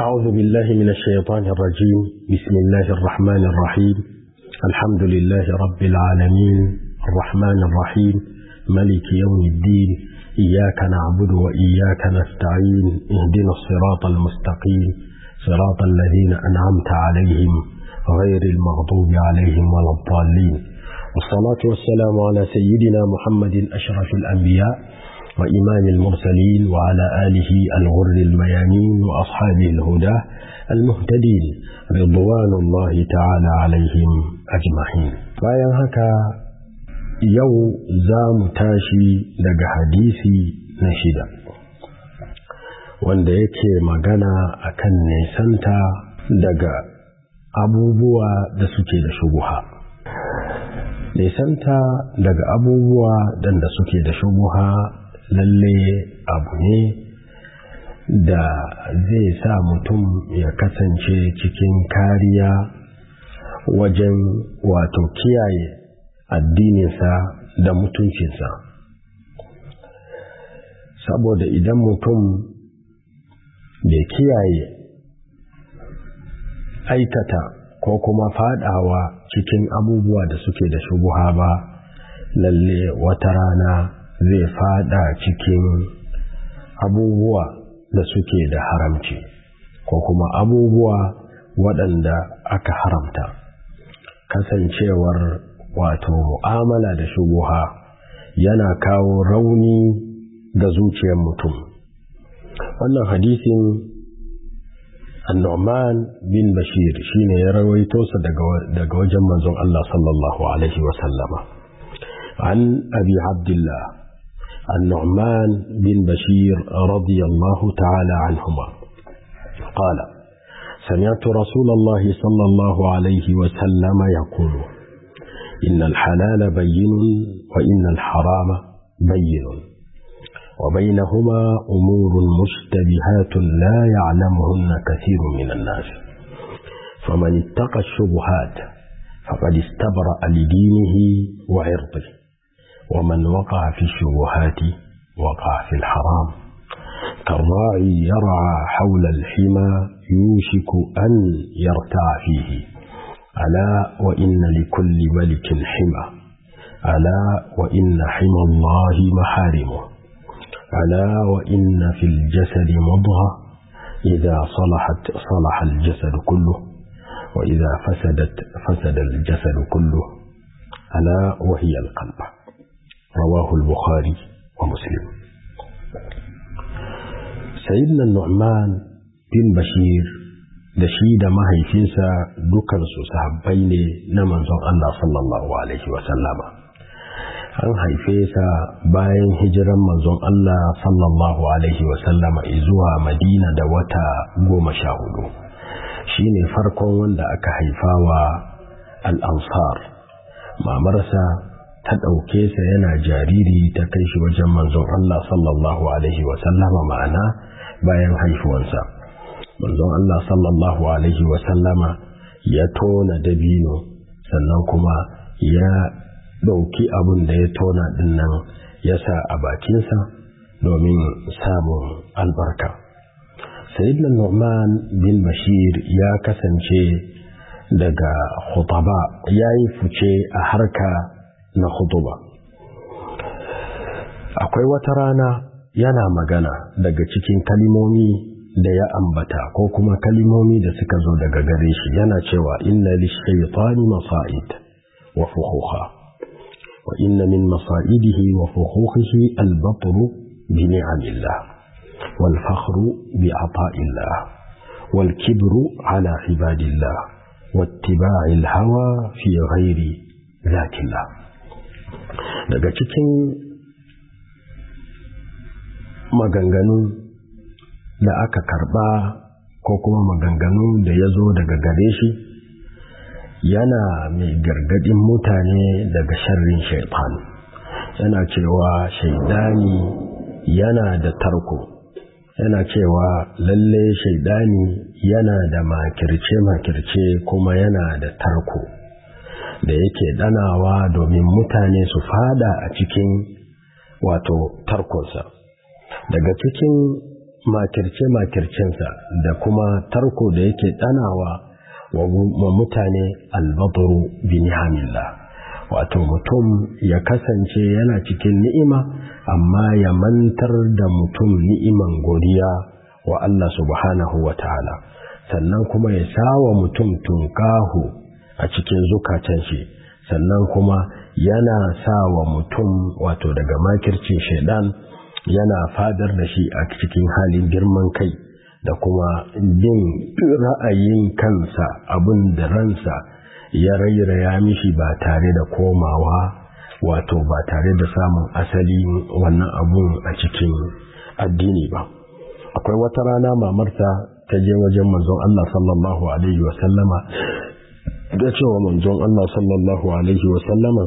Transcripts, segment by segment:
أعوذ بالله من الشيطان الرجيم بسم الله الرحمن الرحيم الحمد لله رب العالمين الرحمن الرحيم ملك يوم الدين إياك نعبد وإياك نستعين اهدنا الصراط المستقيم صراط الذين أنعمت عليهم غير المغضوب عليهم ولا الضالين والصلاة والسلام على سيدنا محمد أشرف الأنبياء وإمام المرسلين وعلى آله الغر الميامين وأصحابه الهدى المهتدين رضوان الله تعالى عليهم أجمعين bayan haka yau za mu tashi daga hadisi na shida wanda yake magana akan nesanta daga abubuwa da suke da shubuha nesanta daga abubuwa da suke da shubuha lalle abu ne da zai sa mutum ya kasance cikin kariya wajen wato kiyaye addininsa da mutuncinsa saboda idan mutum bai kiyaye aikata ko kuma fadawa cikin abubuwa da suke da shubuha ba lalle wata rana zai fada cikin abubuwa da suke da haramci ko kuma abubuwa waɗanda aka haramta kasancewar wato mu'amala da shubuha yana kawo rauni ga zuciyar mutum wannan hadisin annu'man bin bashir shine ya rawaito sa daga wajen manzon Allah sallallahu alaihi wa sallama an abi abdullah النعمان بن بشير رضي الله تعالى عنهما قال سمعت رسول الله صلى الله عليه وسلم يقول إن الحلال بين وإن الحرام بين وبينهما أمور مشتبهات لا يعلمهن كثير من الناس فمن اتقى الشبهات فقد استبرأ لدينه وعرضه ومن وقع في الشبهات وقع في الحرام كالراعي يرعى حول الحمى يوشك أن يرتع فيه ألا وإن لكل ملك حمى ألا وإن حمى الله محارمه ألا وإن في الجسد مضغة إذا صلحت صلح الجسد كله وإذا فسدت فسد الجسد كله ألا وهي القلب رواه البخاري ومسلم سيدنا النعمان بن بشير da shi da mahaifinsa dukansu sahabbai ne na manzon Allah sallallahu Alaihi wasallama. An haife sa bayan hijiran manzon Allah sallallahu Alaihi wasallama zuwa Madina da wata goma sha hudu. Shi ne farkon wanda aka haifa wa al'ansar. Mamarsa ta ɗauke sa yana jariri ta kai shi wajen manzon Allah sallallahu Alaihi wasallama ma'ana bayan haifuwansa. manzon Allah sallallahu Alaihi wasallama ya tona dabino sannan kuma ya ɗauki abin da ya tona dinnan ya sa a bakinsa domin samun albarka. Sayyidina Nu'man bin Bashir ya kasance daga khutaba ya yi fice a harka na khutuba. Akwai wata rana yana magana daga cikin kalimomi da ya ambata ko kuma kalimomi da suka zo daga gare shi yana cewa inna lishaitani masa'id wa fuhuha wa inna min masa'idihi wa fuhuhihi al-batr bi ni'amillah wal fakhru bi ata'illah wal kibru ala ibadillah wattiba'i al-hawa fi ghairi zatillah daga cikin maganganun da aka karba ko kuma maganganu da ya zo daga gare shi yana mai gargadin mutane daga sharrin shaitan yana cewa shaidani yana da tarko yana cewa lalle shaidani yana da makirce-makirce kuma yana da tarko da yake danawa domin mutane su fada a cikin wato tarkonsa daga cikin makirce-makircensa da kuma tarko da yake ɗanawa wa mutane albaturu bi nihamillah wato mutum ya kasance yana cikin ni'ima amma ya mantar da mutum ni'iman godiya wa Allah subhanahu wa ta'ala sannan kuma ya sawa mutum tunkahu a cikin zukatan shi sannan kuma yana sawa mutum wato daga makircin shaidan yana fadar da shi a cikin halin girman kai da kuma bin ra'ayin kansa abin da ransa ya rairaya mishi ba tare da komawa wato ba tare da samun asali wannan abun a cikin addini ba akwai wata rana mamarta ta je wajen manzon Allah sallallahu alaihi wa sallama da cewa manzon Allah sallallahu alaihi wa sallama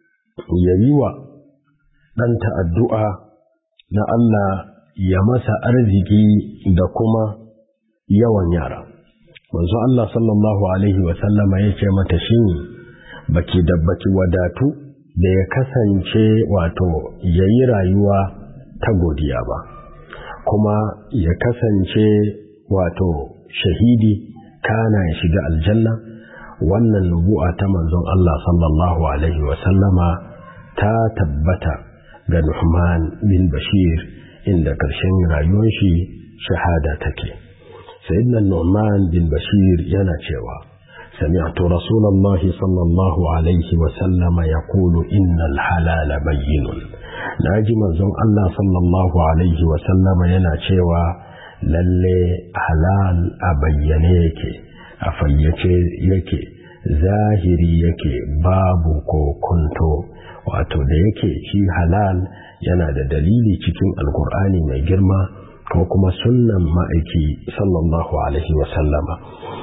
ya yi wa ɗanta addu'a na Allah ya masa arziki da kuma yawan yara. Manzo Allah sallallahu Alaihi wasallama ya ce mata shi baki da baki wadatu da ya kasance wato ya yi rayuwa ta godiya ba, kuma ya kasance wato shahidi kana ya shiga aljanna wannan nubu'a ta manzon Allah sallallahu Alaihi wasallama ta tabbata ga Nuhman bin Bashir inda ƙarshen rayuwar shi shahada take. Sayyidina Nu'man bin Bashir yana cewa, Sami'tu Rasulallah sallallahu alaihi wa sallama ya kulu innal halala bayyinun. Na ji manzon Allah sallallahu alaihi wa sallama yana cewa lalle halal a bayyane yake, a fayyace yake, zahiri yake babu ko kunto. wato da yake shi halal yana da dalili cikin alkur'ani mai girma ko kuma sunnan ma'aiki sallallahu alaihi wasallama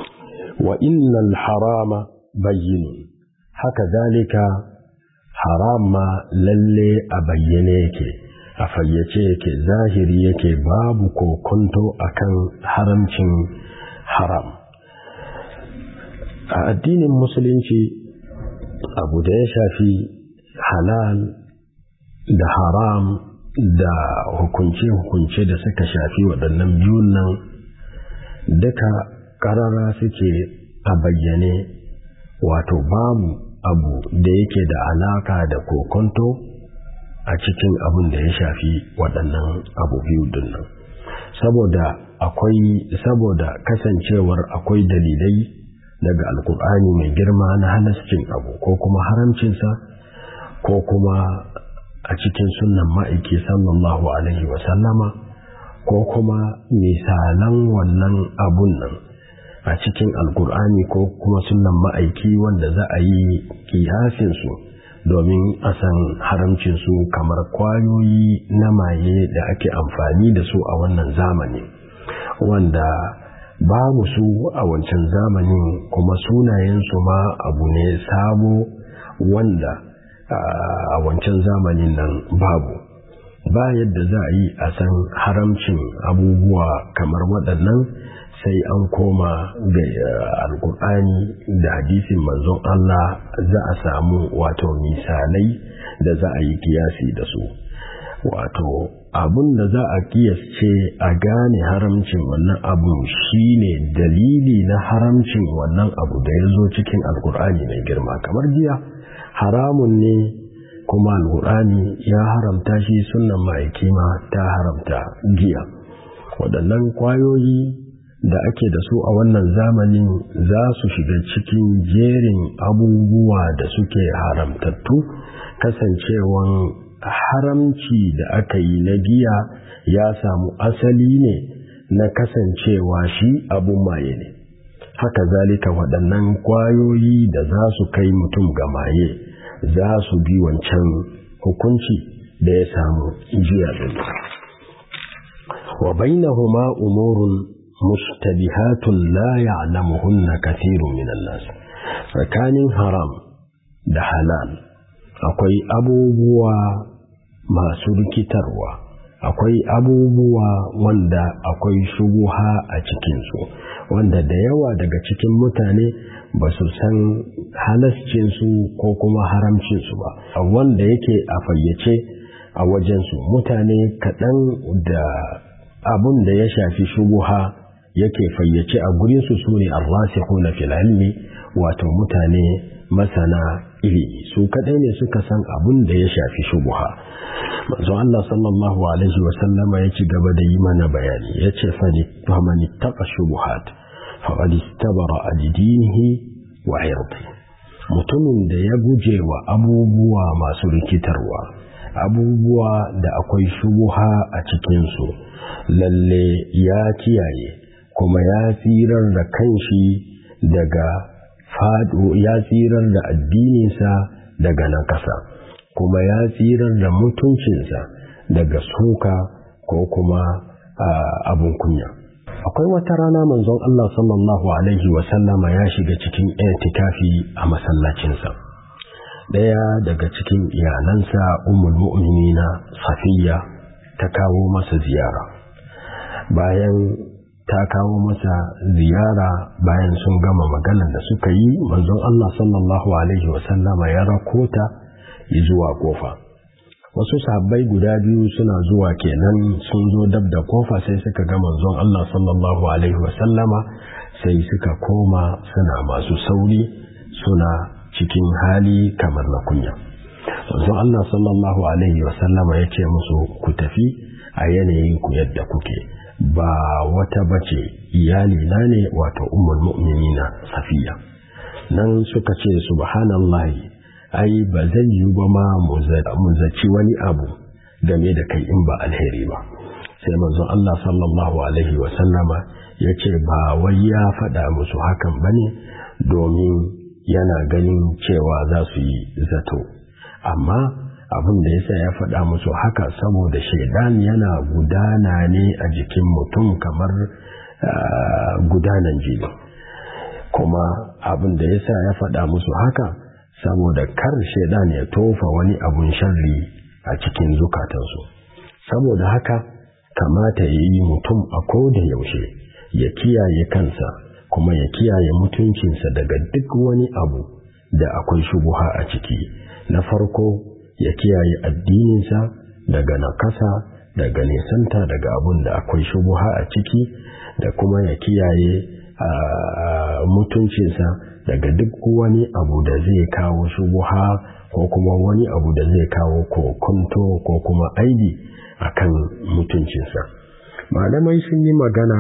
wa innal harama bayyinun haka zalika haram ma lalle a bayyane yake a fayyace yake zahiri yake babu kokonto akan haramcin haram a addinin musulunci abu da ya shafi halal da haram da hukunce-hukunce da suka shafi waɗannan biyun nan duka ƙarara suke a bayyane wato babu abu da yake da alaka da kokonto a cikin abin da ya shafi waɗannan abu biyu dinnan saboda akwai saboda kasancewar akwai dalilai daga alkur'ani mai girma na halascin abu ko kuma haramcinsa ko kuma a cikin sunan ma'aiki sallallahu alaihi wasallama ko kuma misalan wannan abun nan a cikin alkur'ani ko kuma sunan ma'aiki wanda za a yi kiyasinsu domin a san haramcinsu kamar kwayoyi na maye da ake amfani da su a wannan zamani wanda babu su a wancan zamanin kuma sunayensu ma abu ne sabo wanda a wancan zamanin nan babu ba yadda za a yi a san haramcin abubuwa kamar waɗannan sai an koma ga alkur'ani da hadisin manzon Allah za a samu wato misalai da za a yi kiyasi da su wato abun da za a kiyasce a gane haramcin wannan abu shine dalili na haramcin wannan abu da ya zo cikin alkur'ani mai girma kamar jiya haramun ne kuma alkur'ani ya haramta shi sunan ma'aiki ma ta haramta giya waɗannan kwayoyi da ake da su a wannan zamanin za su shiga cikin jerin abubuwa da suke haramtattu kasancewan haramci da aka yi na giya ya samu asali ne na kasancewa shi abun maye ne haka zalika waɗannan kwayoyi da za su kai mutum ga maye za su bi wancan hukunci da ya samu jiya ɗin wa bainahuma umurun mustabihatun la ya'lamuhunna kathirun minan nas tsakanin haram da halal akwai abubuwa masu rikitarwa akwai abubuwa wanda akwai shubuha a cikinsu wanda da yawa daga cikin mutane ba su san halascinsu ko kuma haramcinsu ba wanda yake a fayyace a wajensu mutane kaɗan da abun da ya shafi shubuha yake fayyace a gurinsu su ne arrasikhuna fil ilmi wato mutane masana ilimi su kadai ne suka san abun da ya shafi shubuha manzo Allah sallallahu alaihi wa sallama ya ci gaba da yi mana bayani ya ce fa man ittaqa shubuhat faqad istabara ad-dinihi wa irdi mutumin da ya guje wa abubuwa masu rikitarwa abubuwa da akwai shubuha a cikin su lalle ya kiyaye kuma ya tsirar da kanshi daga fado ya tsirar da addininsa daga nakasa kuma ya tsirar da mutuncinsa daga suka ko kuma abun kunya akwai wata rana manzon Allah sallallahu alaihi wasallama ya shiga cikin itikafi a masallacinsa daya daga cikin iyalansa ummul mu'minina safiya ta kawo masa ziyara bayan ta kawo masa ziyara bayan sun gama maganar da suka yi manzon Allah sallallahu alaihi wasallama ya rakota zuwa kofa wasu sahabbai guda biyu suna zuwa kenan sun zo dab da kofa sai suka ga manzon Allah sallallahu alaihi wasallama sai suka koma suna masu sauri suna cikin hali kamar na kunya manzon Allah sallallahu alaihi wasallama ya ce musu ku tafi a yanayin ku yadda kuke ba wata bace iyali na ne wato ummul mu'minina safiya nan suka ce subhanallahi ai ba zai yi ba ma mu zaci wani abu game da kai in ba alheri ba sai manzon Allah sallallahu alaihi wa sallama ya ce ba wai ya faɗa musu hakan ba ne domin yana ganin cewa za su yi zato amma abin da yasa ya faɗa musu haka saboda shaidan yana gudana ne a jikin mutum kamar gudanan jini kuma abin da yasa ya faɗa musu haka saboda kar shaidan ya tofa wani abun sharri a cikin zukatansu saboda haka kamata ya yi mutum a koda yaushe ya kiyaye kansa kuma ya kiyaye mutuncinsa daga duk wani abu da akwai shubuha a ciki na farko ya kiyaye addininsa daga nakasa daga nisanta daga abun da akwai shubuha a ciki da kuma ya kiyaye mutuncinsa daga duk wani abu da zai kawo shubuha ko kuma wani abu da zai kawo kokonto ko kuma aibi akan mutuncinsa malamai sun yi magana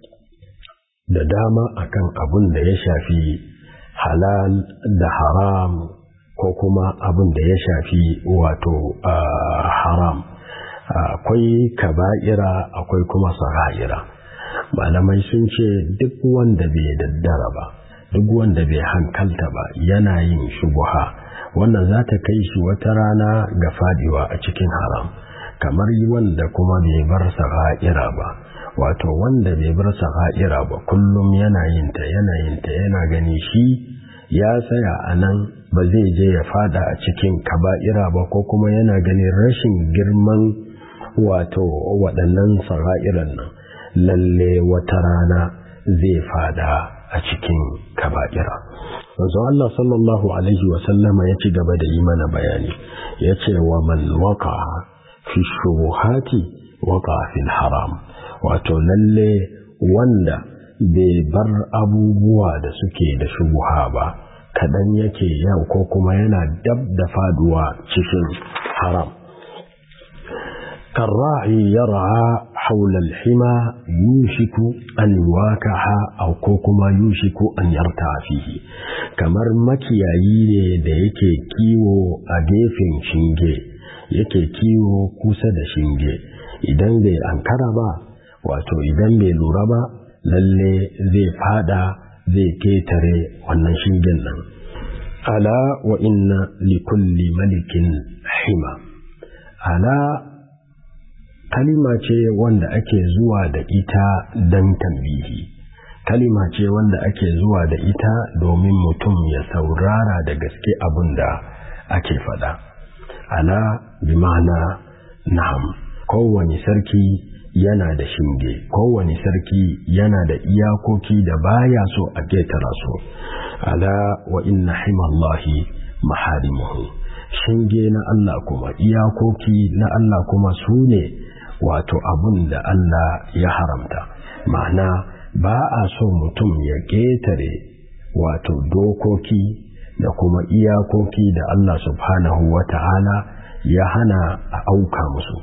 da dama akan abun da ya shafi halal da haram ko kuma abun da ya shafi wato haram akwai kaba'ira akwai kuma sara'ira malamai sun ce duk wanda bai daddara ba duk wanda bai hankalta ba yana yin shubuha wannan za ta kai shi wata rana ga fadiwa a cikin haram kamar wanda kuma bai bar sara'ira ba wato wanda bai bar sara'ira ba kullum yana yin ta yana yin ta yana gani shi ya tsaya a nan ba zai je ya fada a cikin kaba'ira ba ko kuma yana ganin rashin girman wato waɗannan sara'iran nan lalle wata rana zai fada a cikin kaba'ira wanzu Allah sallallahu alaihi wasallama ya ci gaba da yi mana bayani ya ce wa man waka fi shubuhati waka fil haram wato lalle wanda bai bar abubuwa da suke da shubuha ba kaɗan yake yau ko kuma yana dab da faduwa cikin haram كالراعي يرعى حول الحمى يوشك أن يواكح أو كوكما يوشك أن يرتع فيه kamar makiyayi ne da yake kiwo a gefen shinge yake kiwo kusa da shinge idan bai ankara ba wato idan bai lura ba lalle zai fada zai ketare wannan shingen nan ala wa inna likulli malikin hima ala kalima ce wanda ake zuwa da ita don tambihi kalima ce wanda ake zuwa da ita domin mutum ya saurara da gaske abin da ake faɗa ala bi ma'ana na'am kowane sarki yana da shinge kowane sarki yana da iyakoki da baya so a ketara su ala wa inna himallahi maharimuhu shinge na Allah kuma iyakoki na Allah kuma su ne wato abun da Allah ya haramta ma'ana ba a so mutum ya ƙetare wato dokoki da kuma iyakoki da Allah subhanahu wa ta'ala ya hana a auka musu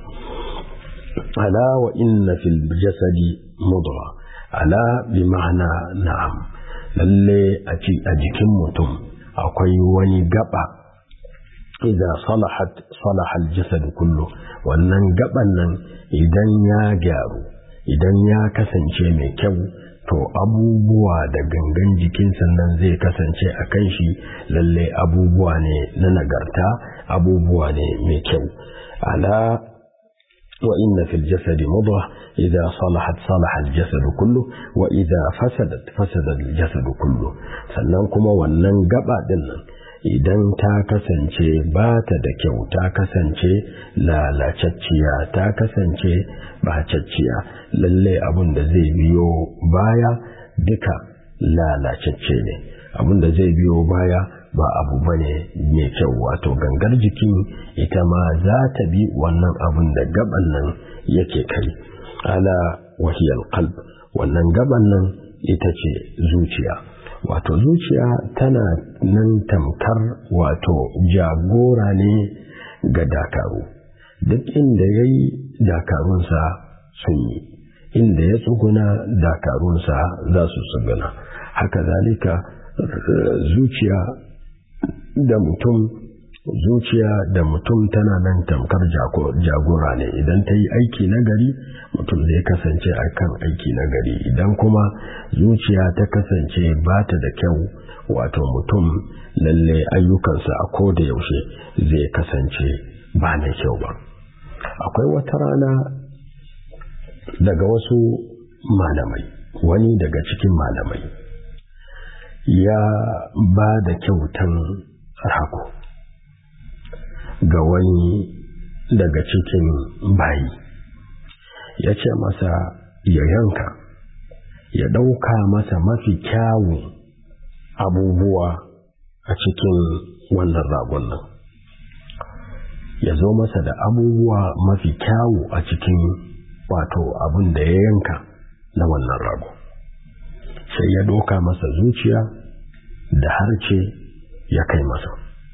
ala wa inna fil jasadi mudra ala bi ma'ana na'am lalle a jikin mutum akwai wani gaba idza salahat salaha al-jasad kullu wannan gaban nan idan ya gyaru idan ya kasance mai kyau to abubuwa da gangan jikinsa nan zai kasance a kan shi lalle abubuwa ne na nagarta abubuwa ne mai kyau ala wa inna fil jasadi mudghah idza salahat salaha al jasad kullu wa idza fasadat fasada al jasad kullu sannan kuma wannan gaba din nan idan ta kasance ba ta da kyau ta kasance lalacacciya ta kasance bacacciya lalle abin da zai biyo baya duka lalacacce ne abin da zai biyo baya ba abu bane mai kyau wato gangar jikin ita ma za ta bi wannan abin da gaban nan yake kai ala wahiyar qalb wannan gaban nan ita ce zuciya wato zuciya tana nan tamkar wato jagora ne ga dakaru duk inda ya yi dakarunsa sun yi inda ya tsuguna dakarunsa za su tsuguna haka zalika zuciya da mutum zuciya da mutum tana nan tamkar jagora ne idan ta yi aiki na gari mutum zai kasance a kan aiki na gari idan kuma zuciya ta kasance ba ta da kyau wato mutum lalle ayyukansa a ko da yaushe zai kasance ba na kyau ba akwai wata rana daga wasu malamai wani daga cikin malamai ya ba da kyautan rago ga wani daga cikin bayi ya ce masa ya yanka ya ɗauka masa mafi kyawun abubuwa a cikin wannan ragon nan ya zo masa da abubuwa mafi kyawu a cikin wato abin da ya yanka na wannan rago sai ya ɗauka masa zuciya da harce ya kai masa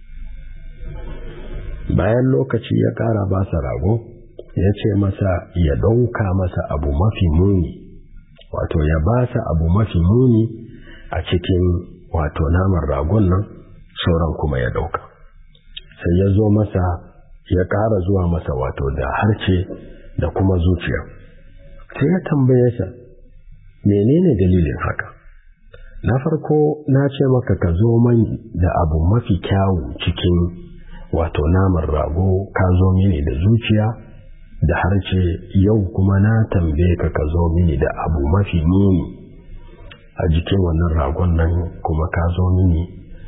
bayan lokaci ya ƙara basa rago ya ce masa ya ɗauka masa abu mafi muni wato ya basa abu mafi muni a cikin wato naman ragon nan sauran kuma ya ɗauka sai ya zo masa ya ƙara zuwa masa wato da harce da kuma zuciya sai ya tambaye sa menene dalilin haka na farko na ce maka ka zo mani da abu mafi kyawu cikin wato naman rago ka zo mini da zuciya da harce yau kuma na tambaye ka ka zo mini da abu mafi muni a jikin wannan ragon nan kuma ka zo mini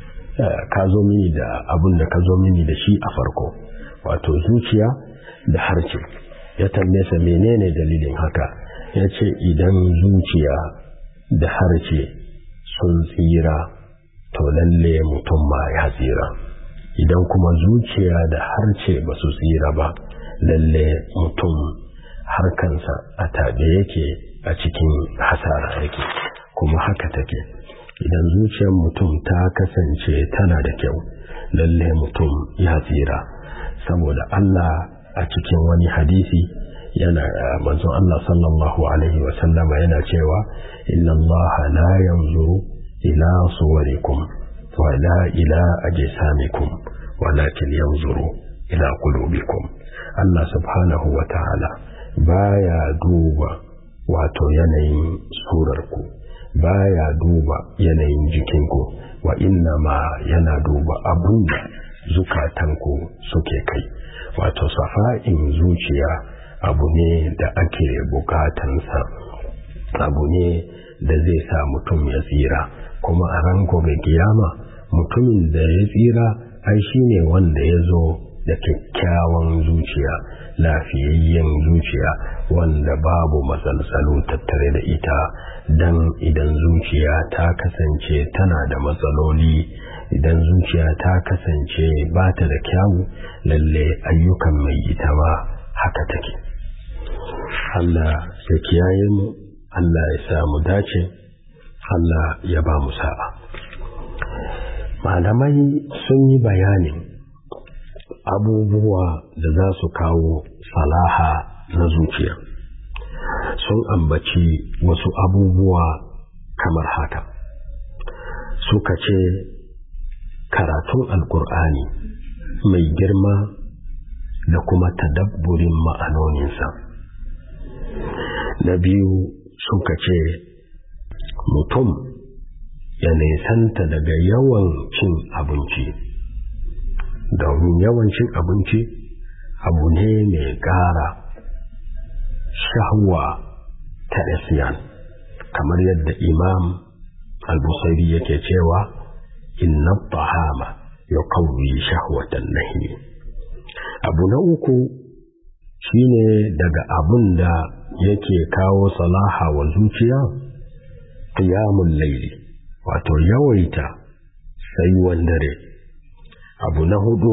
ka zo mini da abun da ka zo mini da shi a farko wato zuciya da harce ya tambaye sa menene dalilin haka ya ce idan zuciya da harce sun tsira to lalle mutum ma ya tsira idan kuma zuciya da harce ba su tsira ba lalle mutum harkansa a tabe yake a cikin hasara yake kuma haka take idan zuciyar mutum ta kasance tana da kyau lalle mutum ya tsira saboda Allah a cikin wani hadisi yana manzon Allah sallallahu alaihi wa sallama yana cewa inna Allah la yanzuru ila suwarikum wa la ila ajsamikum walakin yanzuru ila qulubikum Allah subhanahu wa ta'ala baya duba wato yanayin surarku baya duba yanayin jikinku wa inna ma yana duba abun da zukatanku suke kai wato safa'in zuciya abu ne da ake bukatansa abu ne da zai sa mutum ya tsira kuma a ran gobe kiyama mutumin da ya tsira ai shine wanda ya zo da kyakkyawan zuciya lafiyayyen zuciya wanda babu matsaltsalu tattare da ita dan idan zuciya ta kasance tana da matsaloli idan zuciya ta kasance ba ta da kyawu lalle ayyukan mai ita ma haka take Allah ya kiyaye mu Allah ya sa mu dace Allah ya ba mu sa'a malamai sun yi bayanin abubuwa da za su kawo salaha na zuciya sun ambaci wasu abubuwa kamar haka suka ce karatun alkur'ani mai girma da kuma tadabburin ma'anoninsa na biyu suka ce mutum ya nisanta daga yawan cin abinci domin yawan cin abinci abu ne mai ƙara shahwa ta isyan kamar yadda imam al-busairi yake cewa inna tahama ya kawai shahwatan nahi abu na uku shine daga abun da yake kawo salaha wa zuciya qiyamul layli wato yawaita tsayuwan dare abu na hudu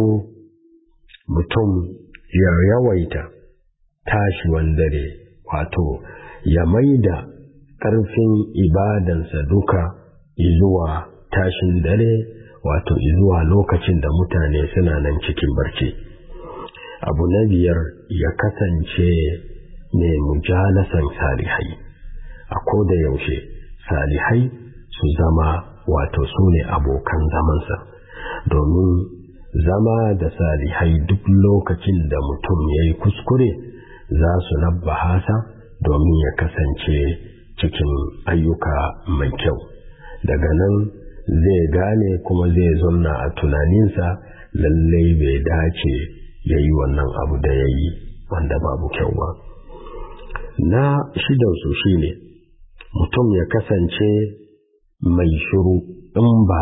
mutum ya yawaita tashiwan dare wato ya maida ƙarfin ibadansa duka zuwa tashin dare wato zuwa lokacin da mutane suna nan cikin barci abu na biyar ya kasance ne mujalasan salihai a koda yaushe salihai su zama wato su ne abokan zamansa domin zama da salihai duk lokacin da mutum ya yi kuskure za su nabbaha sa domin ya kasance cikin ayyuka mai kyau daga nan zai gane kuma zai zauna a tunaninsa lallai bai dace ya yi wannan abu da ya yi wanda babu kyau ba na shidansu shi ne mutum ya kasance mai shiru in ba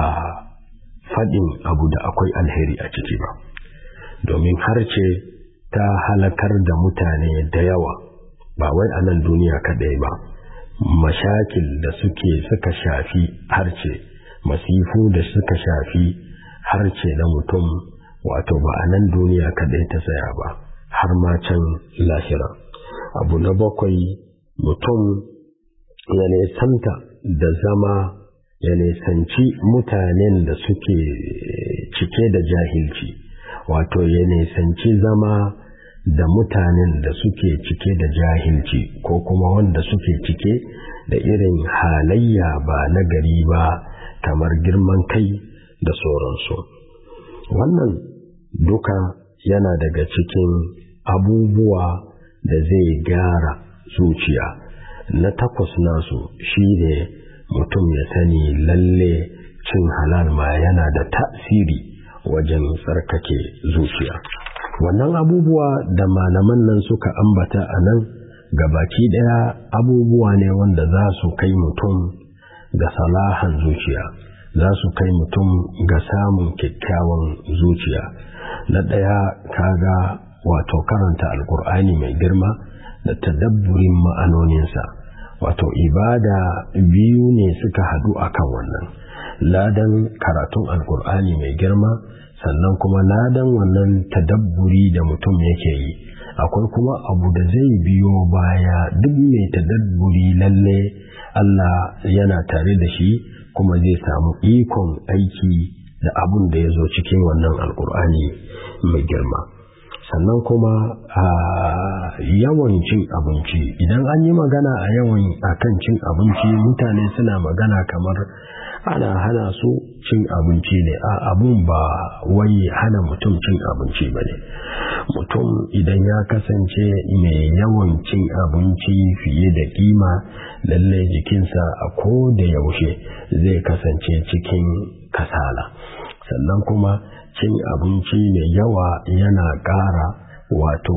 faɗin abu da akwai alheri a ciki ba domin harce ta halakar da mutane da yawa ba wai a nan duniya kaɗai ba mashakil da suke suka shafi harce masifu da suka shafi harce na mutum wato ba a nan duniya kaɗai ta tsaya ba har ma can lahira abu na bakwai mutum ya nesanta da zama ya nesanci mutanen da suke cike da jahilci wato ya nesanci zama da mutanen da suke cike da jahilci ko kuma wanda suke cike da irin halayya ba na gari ba kamar girman kai da sauransu wannan duka yana daga cikin abubuwa da zai gyara zuciya na takwas nasu shi ne mutum ya sani lalle cin halal ma yana da tasiri wajen tsarkake zuciya wannan abubuwa da malaman nan suka ambata a nan gabaki ɗaya abubuwa ne wanda za su kai mutum ga salahan zuciya za su kai mutum ga samun kyakkyawan zuciya na ɗaya kaga wato karanta alkur'ani mai girma da tadabburin ma'anoninsa wato ibada biyu ne suka haɗu akan wannan ladan karatun alkur'ani mai girma sannan kuma ladan wannan tadabburi da mutum yake yi akwai kuma abu da zai biyo baya duk mai tadabburi lalle Allah yana tare da shi kuma zai samu ikon aiki da abun da ya zo cikin wannan alkur'ani mai girma sannan kuma a yawan cin abinci idan an yi magana a yawan akan cin abinci mutane suna magana kamar ana hana su cin abinci ne a abun ba wai hana mutum cin abinci ba ne mutum idan ya kasance mai yawan cin abinci fiye da kima lalle jikinsa a ko da yaushe zai kasance cikin kasala sannan kuma cin abinci mai yawa yana ƙara wato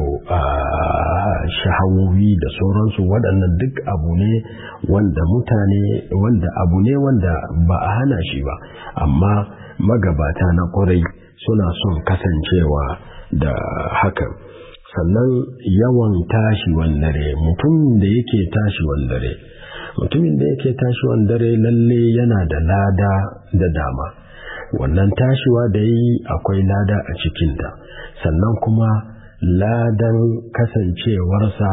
shahawowi da sauransu waɗannan duk abu ne wanda mutane wanda abu ne wanda ba a hana shi ba amma magabata na ƙwarai suna son kasancewa da hakan sannan yawan tashi wandare mutum da yake tashi wandare mutumin da yake tashi wandare lalle yana da lada da dama wannan tashiwa da yi akwai lada a cikinta sannan kuma ladan kasancewarsa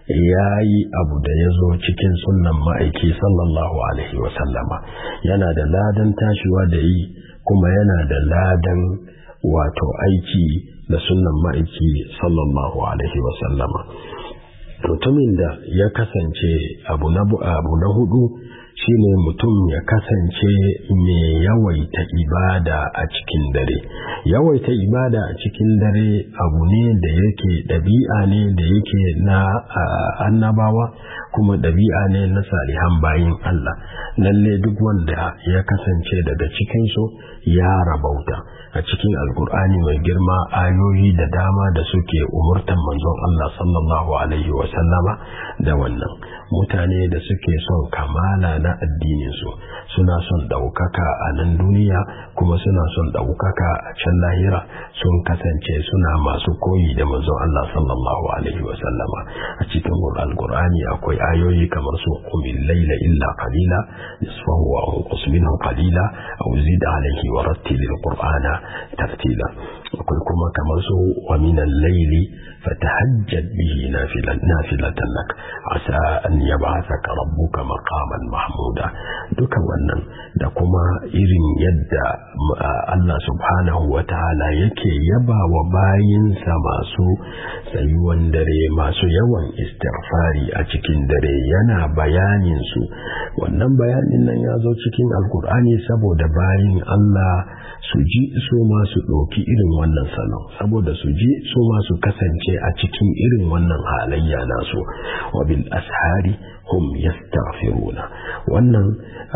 ya yi abu da ya zo cikin sunan ma'aiki sallallahu alaihi wasallama yana da ladan tashiwa da yi kuma yana da ladan wato aiki da sunan ma'aiki sallallahu alaihi wasallama mutumin da ya kasance abu na abu na hudu shine mutum ya kasance mai yawaita ibada a cikin dare yawaita ibada a cikin dare abu ne da yake ɗabi'a ne da yake na annabawa kuma ɗabi'a ne na salihan bayin Allah lalle duk wanda ya kasance daga cikinsu ya rabauta a cikin alkur'ani mai girma ayoyi da dama da suke umurtan manzon Allah sallallahu alaihi wasallama da wannan mutane da suke son kamala na addininsu suna son ɗaukaka a nan duniya kuma suna son ɗaukaka a can lahira sun kasance suna masu koyi da manzon Allah sallallahu alaihi wasallama a cikin alkur'ani akwai ayoyi kamar su qumil layla illa qalila nisfahu wa unqus minhu qalila aw zid alayhi wa rattilil qur'ana tartila akwai kuma kamar su wa min al-layli fatahajjad bihi nafilan nafilatan lak asa an yab'athaka rabbuka maqaman mahmuda duka wannan da kuma irin yadda Allah subhanahu wa ta'ala yake yaba wa bayinsa masu tsayuwan dare masu yawan istighfari a cikin dare yana bayanin su wannan bayanin nan ya zo cikin alkur'ani saboda bayin Allah su ji su ma su ɗauki irin wannan salon saboda su ji su ma su kasance a cikin irin wannan halayya nasu wa bil ashari hum yastaghfiruna wannan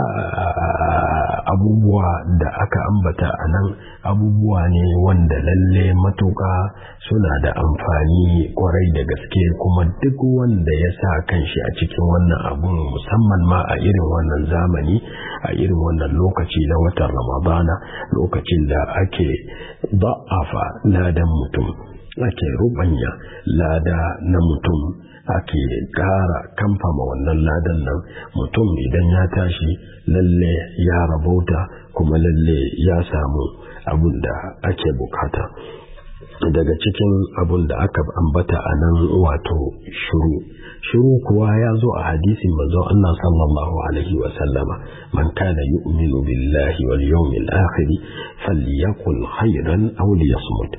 abubuwa da aka ambata a nan abubuwa ne wanda lalle matuƙa suna da amfani kwarai da gaske kuma duk wanda ya sa kanshi a cikin wannan abun musamman ma a irin wannan zamani a irin wannan lokaci na watan ramadana lokacin da ake ba'afa ladan mutum ake rubanya lada na mutum ake ƙara kamfama wannan ladan nan mutum idan ya tashi lalle ya rabauta kuma lalle ya samu abin da ake bukata daga cikin abin da aka ambata a nan wato shuru shuru kuwa ya zo a hadisin manzon Allah sallallahu alaihi wa sallama man kana yu'minu billahi wal yawmil akhir falyakul khairan aw liyasmut